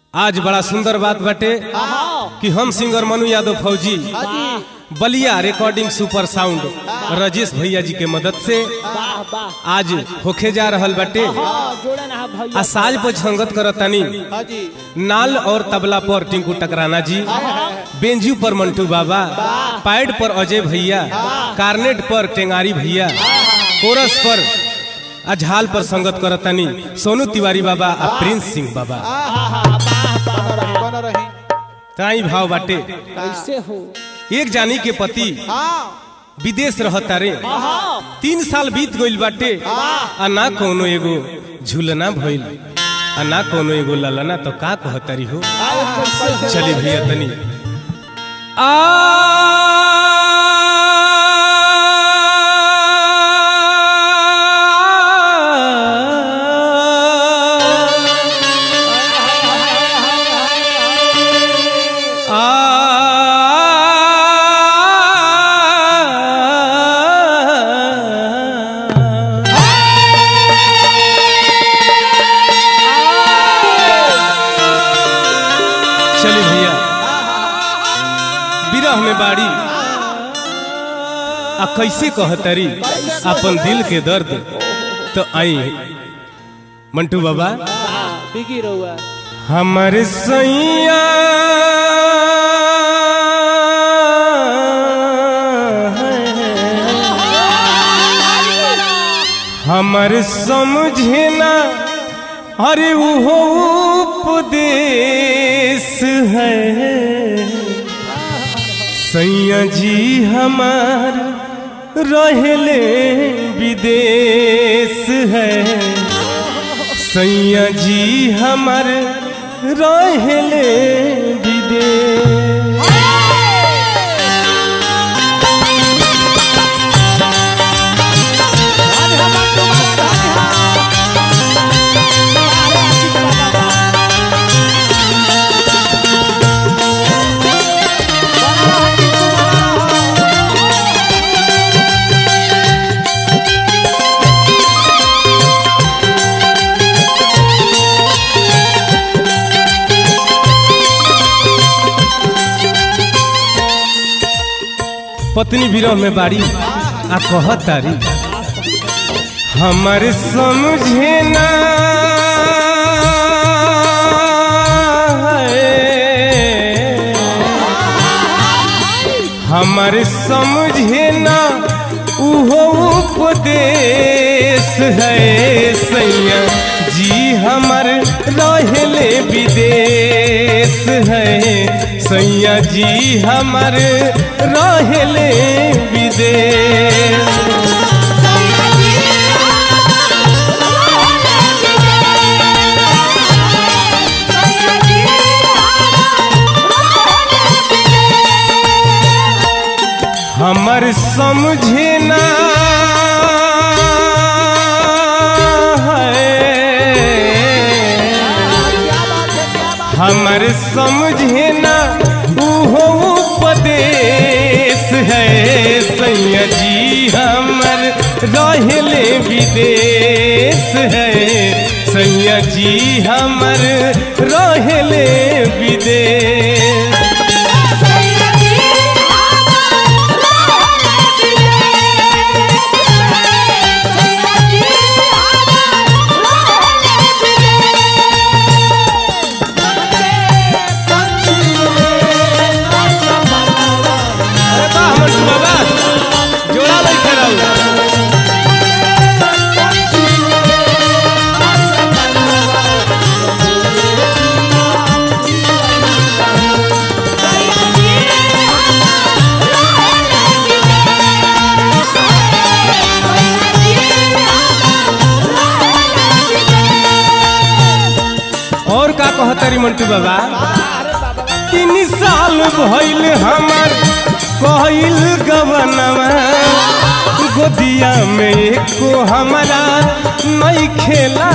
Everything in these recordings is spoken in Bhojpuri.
आज बड़ा सुंदर बात बाटे कि हम सिंगर मनु यादव फौजी Ballia recording super sound Rajesh भैया जी के मदद से वाह वाह आज होखे जा रहल बाटे हाँ जोड़े ना भैया आ साज पर संगत करतानी हाजी नाल और तबला पर टिंकू टकराना जी बेंजू पर मंटू बाबा पैड पर अजय भैया कार्नेट पर टेंगारी भैया कोरस पर अझाल पर संगत करतानी सोनू तिवारी बाबा आ प्रिंस सिंह बाबा बन रही बन रही ताई भाव बाटे कैसे हो एक जानी के पति हाँ विदेश रहता रे हाँ तीन साल बीत गइल बाटे आ ना कोनो एगो झूलना भइल आ ना कोनो एगो ललना तो का कहतरी हो चली भैया तनी आ चली भैया विरह में बाड़ी आ कैसे कहतरी अपन दिल के दर्द तो आई मंटू बाबा बिगी रहुआ हमर सैया हमर समझे ना अरे वो उपदेश है सैया जी हमार रहले विदेश है सैया जी हमर रहले विदेश पत्नी विरह में बाड़ी आ कहत तारी हमर समझे ना हमर समझे ना उहो उपदेश है सैया जी हमर रहले विदेश है सैया जी हमर रहले विदेश हमर समझे ना है हमर समझे ना उहो उपदेश है सैया जी हमर रहले विदेश है सैया जी हमर रहले विदेश अरे वाह मंटू बाबा जोड़ा लइके रहू और का कहतरी मंटू बाबा तीन साल भइल हमर कहल गवनवा गोदिया में एको हमारा नहीं खेला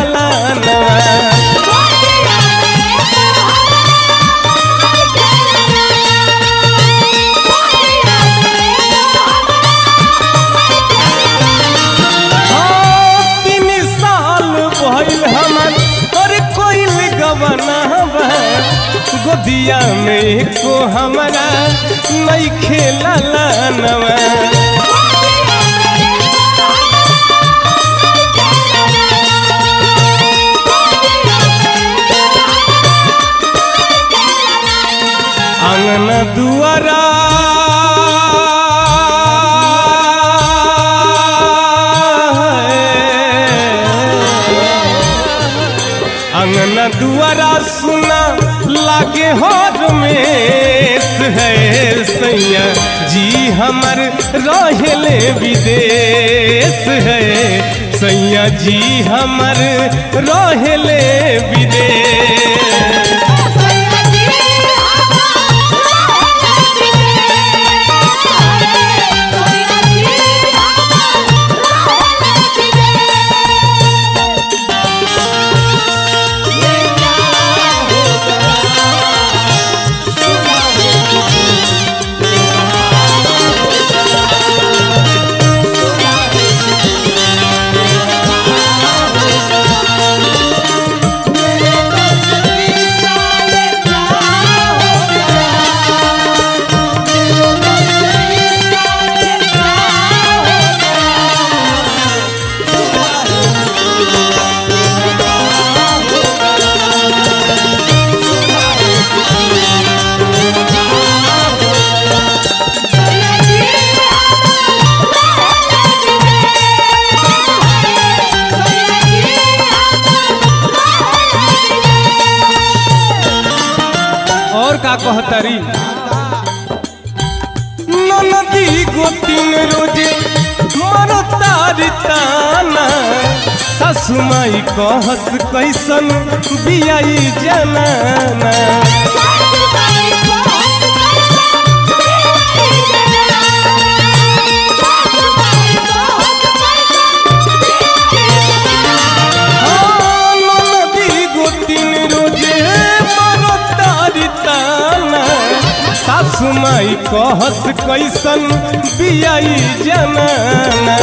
तीन साल भइल हमर और कोई गवनवा गोदिया में को हमारा नहीं खेला नवा आंगन दुआरा आंगन दुआरा सुना लागे हर में है सैया जी हमर रहेले विदेश है सैया जी हमर रहेले विदेश और का कहतरी नदी गोतिन रोजे मरो तारी ताना सासु माई कहस कैसन बियाई जनाना हाँ, नदी गोतिन रोजे मरो तारी ताना सासु माई कहस कैसन बियाई जनाना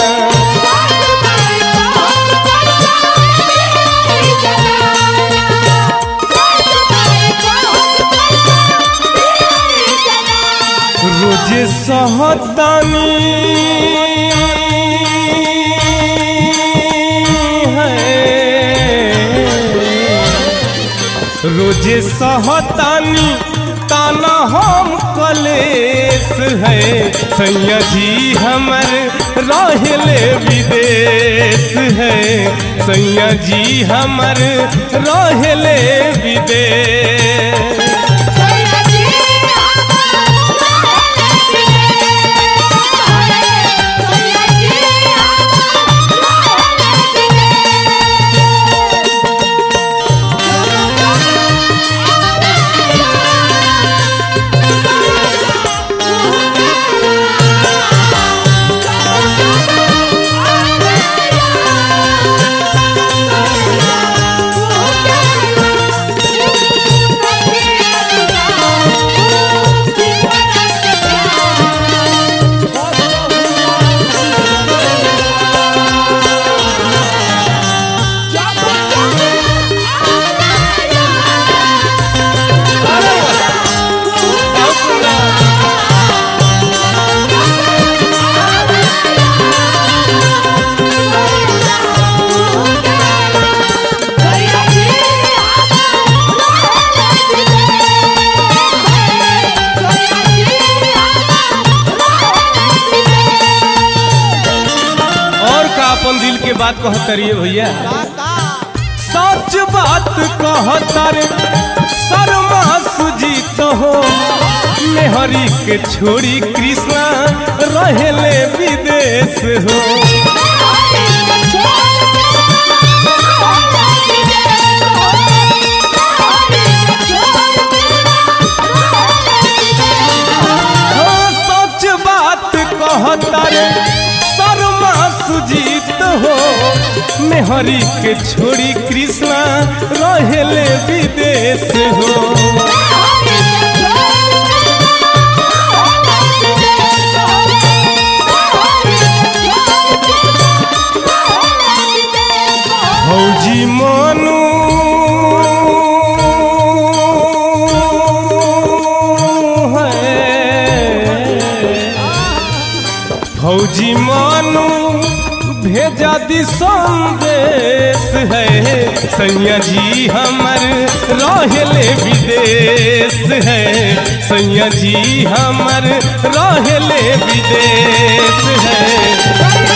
रोजे सहतानी है रोजे सहतानी ताना हम कलेस है सैया जी हमर रहले विदेश है सैया जी हमर रहले विदेश और का अपन दिल के बात कहतरिए भैया सच बात कहतर शर्मा सुजीत हो मेहरी के छोड़ी कृष्णा रहेले विदेश हो हाँ, सच बात कहतर शर्मा सुजीत हो मेहरी के छोड़ी कृष्णा रहेले विदेश हो भौजी मनु यदि संदेश है सैया जी हमर रहले विदेश है सैया जी हमर रहले विदेश है